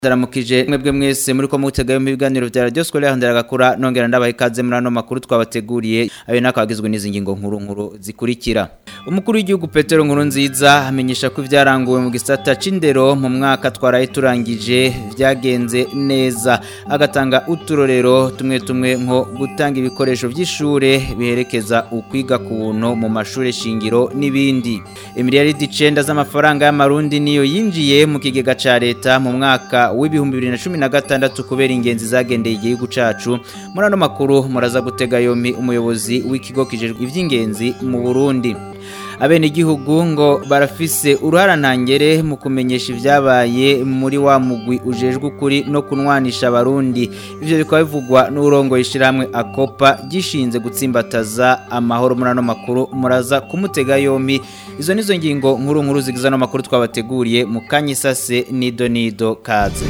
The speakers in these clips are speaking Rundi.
Ndaramukije mwebwe mwese muri ko mutega yo ibiganiro vya Radio Scolaire Ndaragakura nongera ndabaha ikaze muri ano makuru twabateguriye ayo nakagizwe n'izi ngingo nkuru nkuru zikurikira Umukuru w'igihugu Petero Nkuru nziza amenyesha ko ivyaranguwe mu gisata c'indero mu mwaka twaraye turangije vyagenze neza agatanga uturorero tumwe tumwe nko gutanga ibikoresho vy'ishure biherekeza ukwiga ku buntu mu mashure shingiro n'ibindi Emiliyaridi 9 z'amafaranga y'amarundi niyo yinjiye mu kigega ca leta mu mwaka w'ibihumbi bibiri na cumi na gatandatu kubera ingenzi zagendeye igihugu cacu muri ano makuru muraza gutega yompi umuyobozi w'ikigo kijejwe ivy'ingenzi mu burundi abene igihugu ngo barafise uruhara ntangere mu kumenyesha ivyabaye muri wa mugwi ujejwe ukuri no kunwanisha abarundi ivyo bikaba bivugwa n'urongo yishirahamwe akopa gishinze gutsimbataza amahoro muri ano makuru muraza kumutega yompi izo nizo ngingo nkuru nkuru zigize ano makuru twabateguriye mu kanyisase nido nido kaze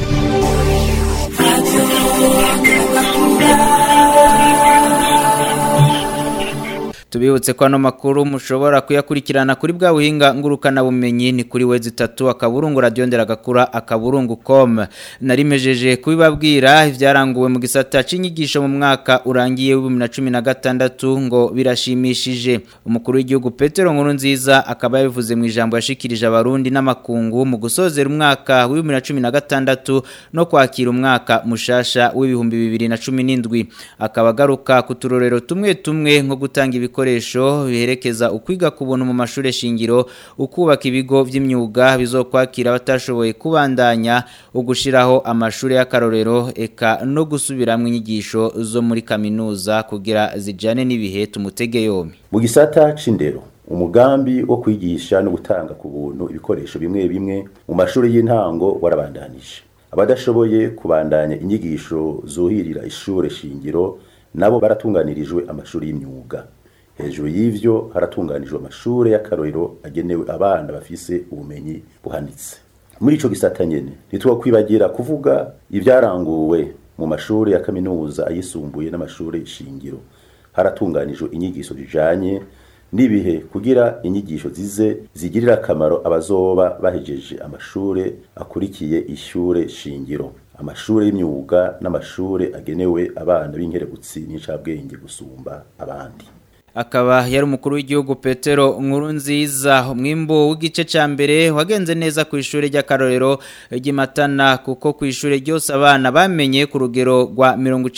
tubibutse ko ano makuru mushobora kuyakurikirana kuri bwa buhinga ngurukana bumenyi ni kuri wezi itatu akaburungu radio nderagakura akaburungu com narimejeje kubibabwira ivyaranguwe mu gisata c'inyigisho mu mwaka urangiye wa 2016 ngo birashimishije umukuru w'igihugu Petero Nkuru nziza akaba yabivuze mu ijambo yashikirije abarundi n'amakungu mu gusozera umwaka wa 2016 no kwakira umwaka mushasha w'ibihumbi 2017 akaba agaruka ku turorero tumwe tumwe nko gutanga ibiko ibikoresho biherekeza ukwiga ku buntu mu mashure shingiro ukubaka ibigo vy'imyuga bizokwakira abatashoboye kubandanya ugushiraho amashure y'akarorero eka no gusubiramwo inyigisho zo muri kaminuza kugira zijane n'ibihe tumutege yompi mu gisata c'indero umugambi wo kwigisha no gutanga ku buntu ibikoresho bimwe bimwe mu mashuri y'intango warabandanije abadashoboye kubandanya inyigisho zuhirira ishure shingiro nabo baratunganirijwe amashuri y'imyuga hejuru y'ivyo haratunganijwe amashure y'akarorero agenewe abana bafise ubumenyi buhanitse muri ico gisata nyene ntitwokwibagira kuvuga ivyaranguwe mu mashure ya kaminuza ayisumbuye n'amashure shingiro haratunganijwe inyigisho zijanye n'ibihe kugira inyigisho zize zigirira akamaro abazoba bahejeje amashure akurikiye ishure shingiro amashure y'imyuga n'amashure agenewe abana b'inkerebutsi n'incabwenge gusumba abandi akaba yari umukuru w'igihugu Petero nkuru nziza umwimbo w'igice ca mbere wagenze neza ku ishure ry'akarorero ry'imatana kuko ku ishure ryose abana bamenye ku rugero rwa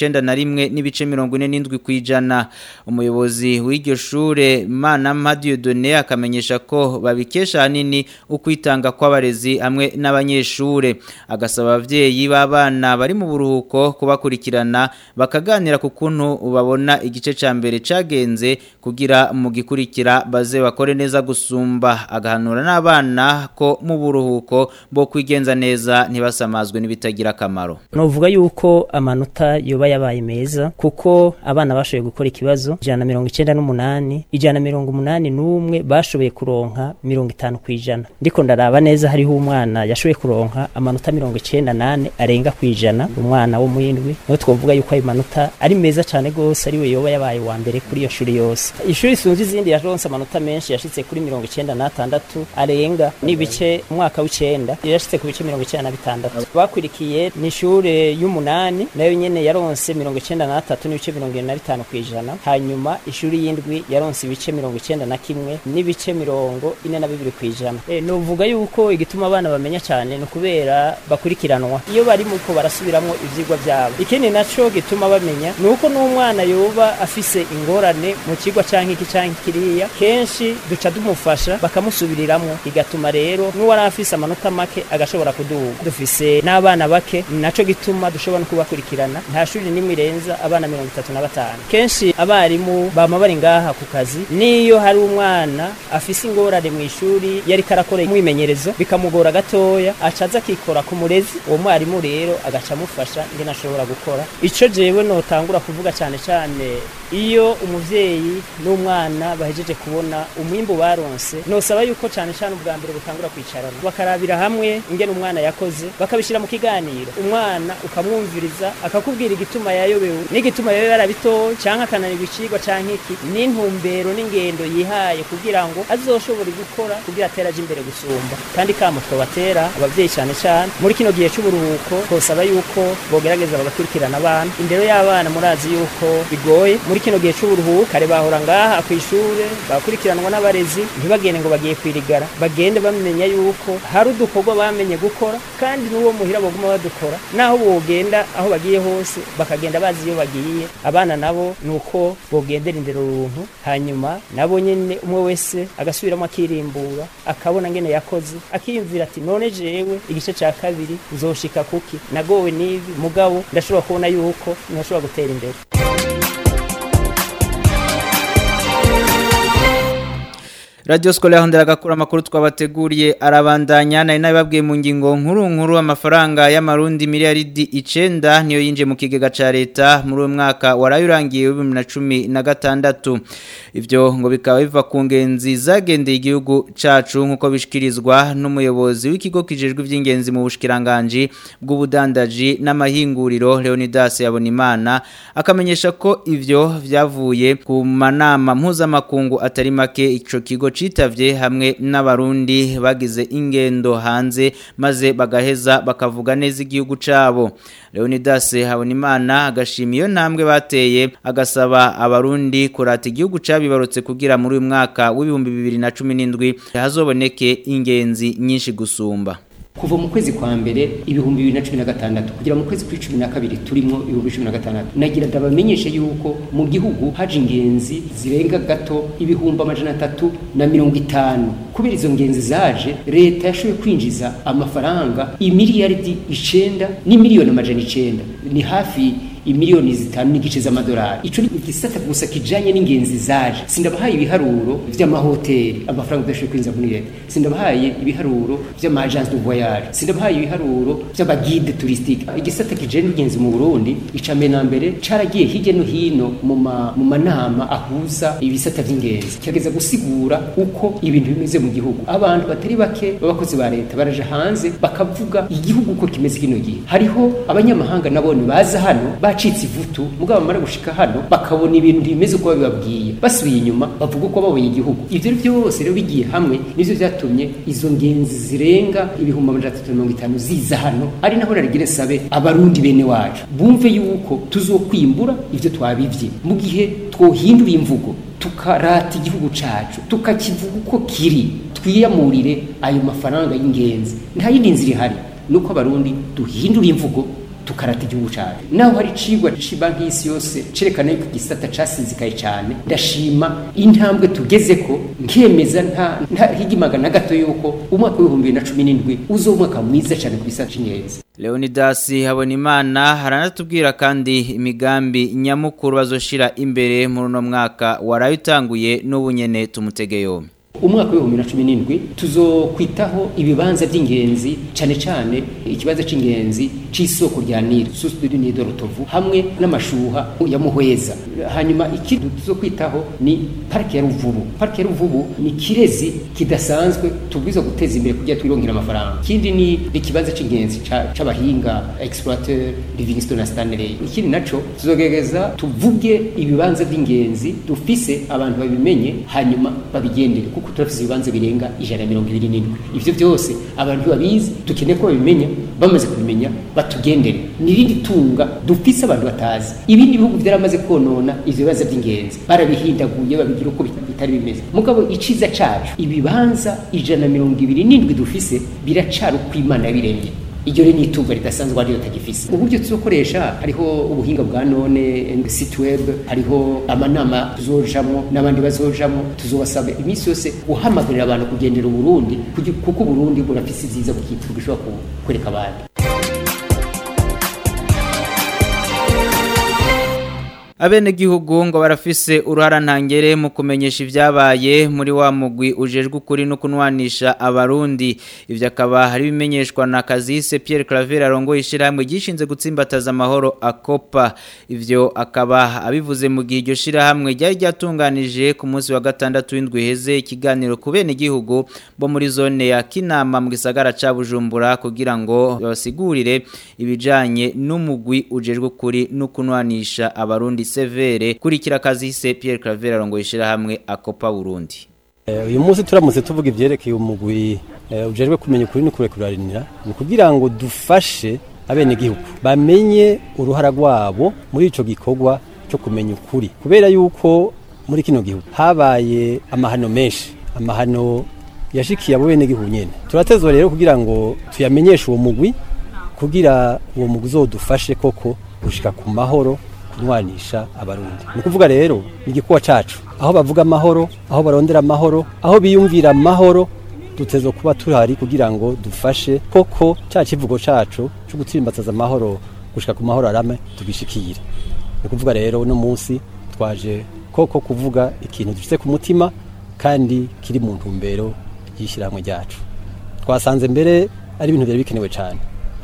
91 n'ibice 47 kwijana umuyobozi w'iryo shure Mana Madieu Donné akamenyesha ko babikesha hanini ukwitanga kw'abarezi hamwe n'abanyeshure agasaba abavyeyi b'abana bari mu buruhuko kubakurikirana bakaganira ku kuntu babona igice ca mbere cagenze kugira mu gikurikira baze bakore neza gusumba agahanura n'abana ko mu buruhuko bo kwigenza neza ntibasamazwe n'ibitagira akamaro novuga yuko amanota yoba yabaye meza kuko abana bashoboye gukora ikibazo ijana mirongo icenda n'umunani ijana mirongo umunani n'umwe bashoboye kuronka mirongo itanu kw'ijana ndiko ndaraba neza hariho umwana yashoboye kuronka amanota mirongo icenda nane arenga kw'ijana umwana wo muindwi niho twovuga yuko ayo manota ari meza cane gose ariwe yoba yabaye wa mbere kuri iyo shuri yose ishuri sunzi izindi yaronse amanota menshi yashitse kuri mirongo icenda n'atandatu arenga n'ibice umwaka w'icenda yashitse ku bice mirongo icenda na bitandatu bakurikiye ni ishure y'umunani nayo nyene yaronse mirongo icenda n'atatu n'ibice mirongo ine na bitanu kw'ijana hanyuma ishuri y'indwi yaronse ibice mirongo icenda na kimwe n'ibice mirongo ine na bibiri kw'ijana e, novuga yuko igituma abana bamenya cane ni ukubera bakurikiranwa iyo bari muko barasubiramwo ivyigwa vyabo ikindi naco gituma bamenya ni uko n'umwana yoba afise ingorane mu kigwa canke iki canke kiriya kenshi duca dumufasha bakamusubiriramwo bigatuma rero n'uwari afise amanota make agashobora kuduga dufise n'abana bake naco gituma dushobora no kubakurikirana nta shuri nimwe irenza abana mirongo itatu na batanu kenshi abarimu bama bari ngaha ku kazi niyo hari umwana afise ingorane mu ishuri yari karakora umwimenyerezo bikamugora gatoya acaza akikora ku murezi uwo mwarimu rero agaca amufasha ingene ashobora gukora ico jewe notangura kuvuga cane cane iyo umuvyeyi n'umwana bahejeje kubona umwimbu baronse nosaba yuko cyane cyane ubwa mbere butangura kwicarana bakarabira hamwe ingene umwana yakoze bakabishyira mu kiganiro umwana ukamwumviriza akakubwira igituma yayobewe n'igituma yayobewe yarabitoye cyangwa akananirwa icigwa cyangwa iki n'intumbero n'ingendo yihaye kugira ngo azoshobore gukora kugira atere aje imbere gusumba kandi kamo twobatera abavyeyi cyane cyane muri kino gihe c'uburuhuko twosaba yuko bogerageza bagakurikirana abana indero y'abana murazi yuko bigoye muri kino gihe c'uburuhuko kare bahora ngaha kw'ishure bakurikiranwa n'abarezi ntibagende ngo bagiye kwirigara bagende bamenya yuko hari udukorwa bamenye gukora kandi n'uwo muhira baguma badukora naho bogenda aho bagiye hose bakagenda bazi iyo bagiye abana nabo nuko bogendera indero runtu hanyuma nabo nyene umwe wese agasubiramo akirimbura akabona ngene yakoze akiyumvira ati none jewe igice ca kabiri nzoshika kuki nagowe n'ibi mugabo ndashobora kubona yuko ntashobora gutera imbere Radio Scolaire Hondera gakura makuru twabateguriye arabandanya nari nababwiye mu ngingo nkuru nkuru amafaranga y'amarundi miliyaridi 9 niyo yinje mu kigega ca leta muri uwo mwaka warayurangiye 2016 ivyo ngo bikaba biva ku ngenzi zagendeye igihugu cacu nkuko bishikirizwa n'umuyobozi w'ikigo kijejwe ivy'ingenzi mu bushikiranganje bw'ubudandaji n'amahinguriro Leonidas Yabonimana akamenyesha ko ivyo vyavuye ku manama mpuzamakungu atari make ico kigo citavye hamwe n'abarundi bagize ingendo hanze maze bagaheza bakavuga neza igihugu cabo Leonidas Habonimana agashima iyo ntambwe bateye agasaba abarundi kurata igihugu cabibarutse kugira muri uyu mwaka w'ibihumbi bibiri na cumi n'indwi hazoboneke ingenzi nyinshi gusumba kuva mu kwezi kwa mbere ibihumbi bibiri na cumi na gatandatu kugera mu kwezi kw'icumi na kabiri turimo ibihumbi cumi na gatandatu nagira ndabamenyeshe yuko mu gihugu haje ingenzi zirenga gato ibihumbi amajana atatu na mirongo itanu kubera izo ngenzi zaje leta yashoboye kwinjiza amafaranga imiliyaridi icenda n'imiliyoni amajana icenda ni hafi imiliyoni zitanu n'igice z'amadolari ico ni igisata gusa kijanye n'ingenzi zaje sindabahaye ibiharuro vy'amahoteli amafaranga udashoboye kwinjiza muri leta sindabahaye ibiharuro vy'amagence de voyage sindabahaye ibiharuro vy'abagide touristique igisata kijanye n'ingenzi mu Burundi ica mbere na mbere caragiye hirya no hino mu ma mu manama ahuza ibisata vy'ingenzi kirageza gusigura uko ibintu bimeze mu gihugu abantu batari bake b'abakozi ba leta baraje hanze bakavuga igihugu uko kimeze kino gihe hariho abanyamahanga nabone baza hano bacitse ivutu mugabo bamara gushika hano bakabona ibintu bimeze uko babibabwiye basubiye inyuma bavuga uko babonye igihugu ivyo byose rero bigiye hamwe nivyo vyatumye izo ngenzi zirenga ibihumbi amajana atatu na mirongo itanu ziza hano ari naho narigire sabe abarundi bene wacu bumve yuko tuzokwimbura ivyo twabivye mu gihe twohindura imvugo tukarata igihugu cacu tukakivuga uko kiri twiyamurire ayo mafaranga y'ingenzi nta yindi nzira ihari nuko abarundi duhindura imvugo tukarata igihugu cyane naho hari icigwa cy'ibanki y'isi yose cerekana yuko igisata casizikaye cyane ndashima intambwe tugeze ko nkemeza nta nta higimagana na gato yuko umwaka w'ibihumbi bibiri na cumi n'indwi uzo umwaka mwiza cyane ku gisata c'ingenzi Leonidas Habonimana haranatubwira kandi imigambi nyamukuru bazoshira imbere muri uno mwaka warayitanguye n'ubunyene tumutege yombi umwaka w'ibihumbi na cumi n'indwi tuzokwitaho ibibanza by'ingenzi cyane cyane ikibazo cy'ingenzi c'isoko rya Nile source du Nile de Rutovu hamwe n'amashuha ya Muhweza hanyuma ikindi tuzokwitaho ni parike ya Ruvubu parike ya Ruvubu ni kirezi kidasanzwe tubwiza guteza imbere kugira twirongera amafaranga ikindi ni ikibazo c'ingenzi c'abahinga exploiteur Livingstone na Stanley ikindi naco tuzogerageza tuvuge ibibanza by'ingenzi dufise abantu babimenye hanyuma babigendere kuko turafise ibibanza birenga ijana na mirongo ibiri n'indwi ivyo byose abantu babizi dukeneye ko babimenya bamaze kubimenya batugendere n'irindi tunga dufise abantu batazi ibindi bihugu byaramaze konona ivyo bibazo by'ingenzi barabihindaguye babigira uko bitari bimeze mugabo iciza cacu ibibanza ijana na mirongo ibiri n'indwi dufise biracari uko imana yabiremye iryo rero ni itunga ridasanzwe ariyo tagifise uburyo tuzokoresha hariho ubuhinga bwa none site web hariho amanama tuzojamwo n'abandi bazojamwo tuzobasaba iminsi yose guhamagarira abantu kugendera uburundi kuko uburundi burafise ivyiza bukitura gishobora kwereka abandi abenegihugu ngo barafise uruhara ntangere mu kumenyesha ibyabaye muri wa mugwi ujejwe ukuri no kunwanisha abarundi ivyo akaba hari bimenyeshwa na Kazise Pierre Claver arongoye ishiramwe gishinze gutsimbataza amahoro akopa ivyo akaba abivuze mu gihe iryo shirahamwe ryari ryatunganije ku munsi wa gatandatu w'indwi heze ikiganiro ku benegihugu bo muri zone ya Kinama mu gisagara ca Bujumbura kugira ngo basigurire ibijanye n'umugwi ujejwe ukuri no kunwanisha abarundi severe kurikira Kazise Pierre Claver arongoye ishiramwe akopa Burundi uyu munsi turamutse tuvuga ibyerekeye umugwi ujejwe kumenya ukuri no kurekurarinira ni kugira ngo dufashe abenegihugu bamenye uruhara rwabo muri ico gikorwa cyo kumenya ukuri kubera yuko muri kino gihugu habaye amahano menshi amahano yashikiye abo benegihugu nyene turatezwa rero kugira ngo tuyamenyeshe uwo mugwi kugira uwo mugwi uzodufashe koko gushika ku mahoro kunwanisha abarundi ni kuvuga rero ni igikuwa cacu aho bavuga amahoro aho barondera amahoro aho biyumvira amahoro dutezwa kuba tuhari kugira ngo dufashe koko ca kivugo cacu cyo gutsimbataza amahoro gushika ku mahoro arame tugishikire ni kuvuga rero uno munsi twaje koko kuvuga ikintu dufite ku mutima kandi kiri mu ntumbero y'ishyirahamwe ryacu twasanze mbere ari ibintu byari bikenewe cyane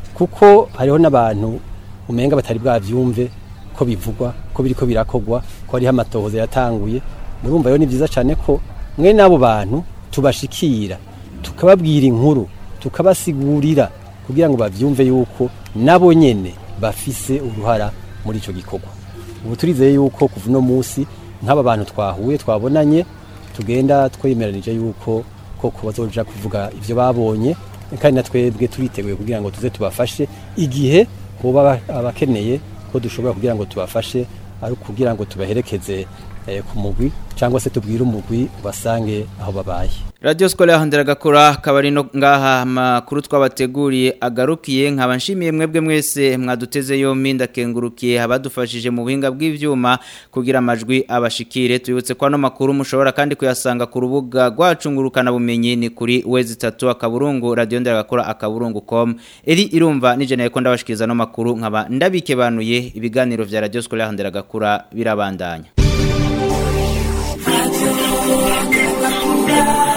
kuko hariho n'abantu umenga batari bwavyumve ko bivugwa ko biriko birakogwa ko hariho amatohoza yatanguye murumva rero ni byiza cyane ko mwe n'abo bantu tubashikira tukababwira inkuru tukabasigurira kugira ngo bavyumve yuko nabo nyene bafise uruhara muri ico gikorwa ubu turizeye yuko kuva uno munsi nk'aba bantu twahuye twabonanye tugenda twemeranije yuko koko bazoja kuvuga ivyo babonye kandi na twebwe turiteguye kugira ngo tuze tubafashe igihe hoba abakeneye ko dushobora kugira ngo tubafashe ari kugira ngo tubaherekeze ku mugwi cyangwa se tubwire umugwi basange aho babaye Radio Skole yahandira gakora kabari no ngaha makuru twabateguriye agarukiye nkaba nshimiye mwebwe mwese mwaduteze yombi ndakengurukiye abadufashije mu buhinga bw'ivyuma kugira amajwi abashikire tuyibutse kwa no makuru mushobora kandi kuyasanga ku rubuga rwacungurukana bumenyi ni kuri wezi 3 akaburungu radio ndera gakora akaburungu.com eri irumva nije naye ko ndabashikiriza no makuru nkaba ndabikebanuye ibiganiro vya Radio Skole yahandira gakura birabandanya Radio